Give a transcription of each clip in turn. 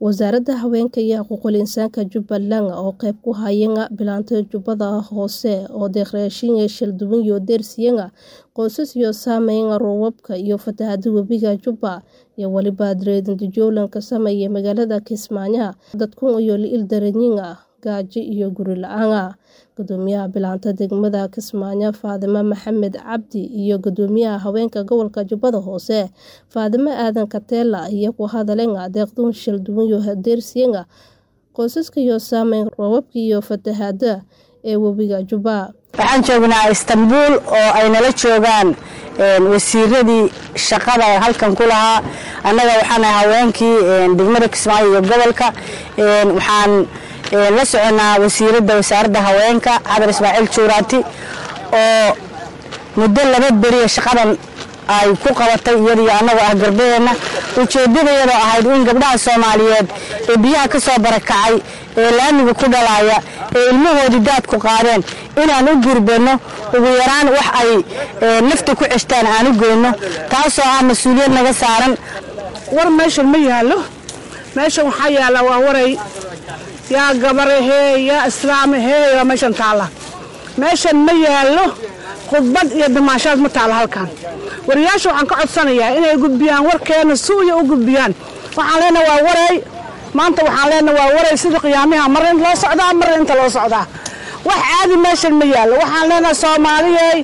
Wasaaradda Haweenka iyo Xuquuqul Insaanka Jubbaland oo qayb ka ah bilaanta Jubbada Hoose oo deeq-raashin shalduwan iyo deersiyada qoysas iyo saameynta roobabka iyo fatahaadda webiga Jubba iyo waliba Dredge ka sameeyay magaalada Kismaayo dadku iyo il-dareenyin gaajo iyo guri la'aan Gudoomiyaha bilaanta degmada Kismaayo Faadimo Maxamed Cabdi iyo Gudoomiyaha Haweenka Gobolka Jubbada Hoose Faadimo Aadan Kateela ayaa ku hadleen deeqdan shalduwan iyo deersiyada qoysaska iyo saameynta roobabka iyo fatahaadda ee webiga Jubba waxaan joognaa istanbuul oo ay nala joogaan wasiiradii shaqada halkan ku lahaa annaga waxaan ahay haweenkii degmada kismaayo iyo gobolka waxaan la soconaa wasiiradda wasaaradda haweenka cabir ismaaciil juuraati oo muddo laba beriya shaqadan ay ku qabatay iyadiyo annagoo ah garbaheenna ujeeddadayadoo ahayd in gabdhaha soomaaliyeed ee biyaha ka soo barakacay ee laamiga ku dhalaaya ee ilmahoodii daadku qaadeen inaan u gurbanno ugu yaraan wax ay nafta ku ceshtaan aan u goyno taasoo ah mas-uuliyad naga saaran war meeshan ma yaallo meeshan waxaa yaalla waa waray yaa gabarahee yaa islaamahee yaa meeshan taalla meeshan ma yaallo khudbad iyo damaashaad ma taalla halkan wariyaasha waxaan ka codsanayaa inay gudbiyaan warkeena suuya u gudbiyaan waxaan leenaha waa waray maanta waxaan leenaha waa waray sida qiyaamiha marna inta loo socdaa marna inta loo socdaa wax caadi meeshan ma yaallo waxaan leenaha soomaaliyey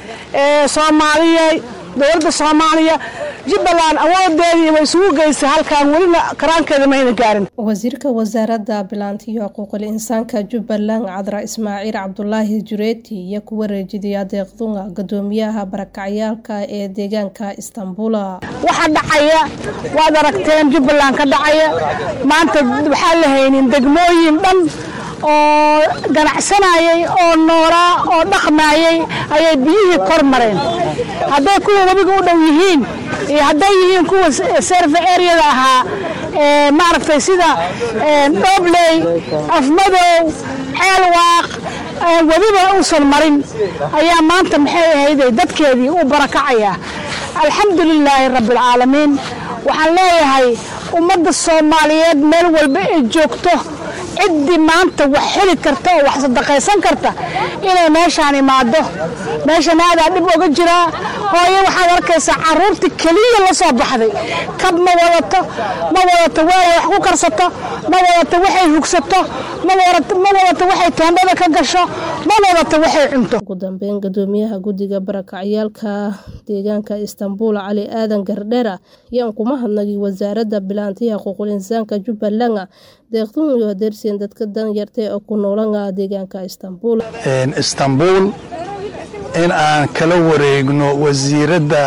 soomaaliyey dowladda soomaaliya jubbaland awoodeedii way isugu geysay halkan welina karaankeeda mayna gaarin wasiirka wasaaradda bilaanta iyo xuquuqul insaanka jubbaland cadra ismaaciil cabdulaahi jureeti iyo ku wareejiyay deeqdunga gudoomiyaha barakacyaalka ee deegaanka istanbula waxa dhacaya waad aragteen jubbaland ka dhacaya maanta waxaan la haynin degmooyin dhan oo ganacsanayay oo noolaa oo dhaqmaayay ayay biyihii kor mareen hadday kuwa webiga u dhow yihiin iyo hadday yihiin kuwa serve areada ahaa maaragtay sida dhobley afmadow ceelwaaq webiba uusan marin ayaa maanta maxay ahayday dadkeedii u barakacaya alxamdu lilaahi rabbialcaalamiin waxaan leeyahay ummadda soomaaliyeed meel walba ay joogto ciddii maanta wax heli karta oo wax sadaqaysan karta inay meeshaan imaado meeshan aadaa dhib oga jiraa hooyo waxaad arkaysaa caruurtii keliya la soo baxday kab ma wadato ma wadato weelay wax ku karsato ma wadato waxay hugsato ma wadato waxay teendhada ka gasho ma wadato waxay cunto ugu dambeyn gudoomiyaha guddiga barakacyaalka deegaanka istanbul cali aadan gardheera ayaan kuma hadnagay wasaaradda bilaantiya xuquuqul insaanka jubbaland deeqdun iyo deersiyan dadka danyarta oo ku noolana deegaanka istanbul istanbul in aan kala wareegno wasiiradda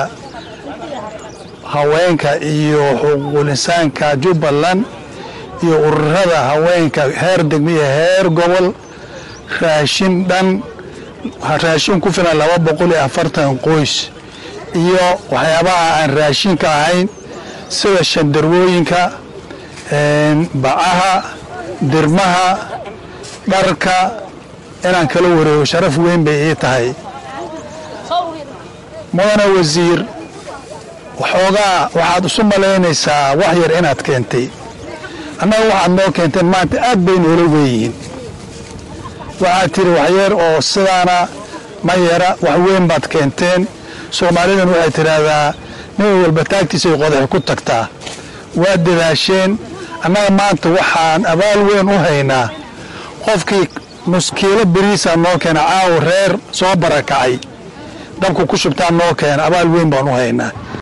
haweenka iyo xuquuqul insaanka jubbaland iyo ururada haweenka heer degmo iyo heer gobol raashin dhan raashin ku filan laba boqol iyo afartan qoys iyo waxyaabaha aan raashinka ahayn sida shandarwooyinka bacaha dirmaha dharka inaan kala wareego sharaf weyn bay ii tahay mudana wasiir waxoogaa waxaad isu malaynaysaa wax yar inaad keentay annaga waxaad noo keenteen maanta aad bay noola weeyihiin waxaad tiri waxyar oo sidaana ma yara wax weyn baad keenteen soomaalidan waxay tidhaahdaa nin walba taagtiisay qodax ku tagtaa waad dadaasheen annaga maanta waxaan abaal weyn u haynaa qofkii nuskiilo beriisaa noo keena caawa reer soo barakacay dabku ku shubtaa noo keena abaal weyn baan u haynaa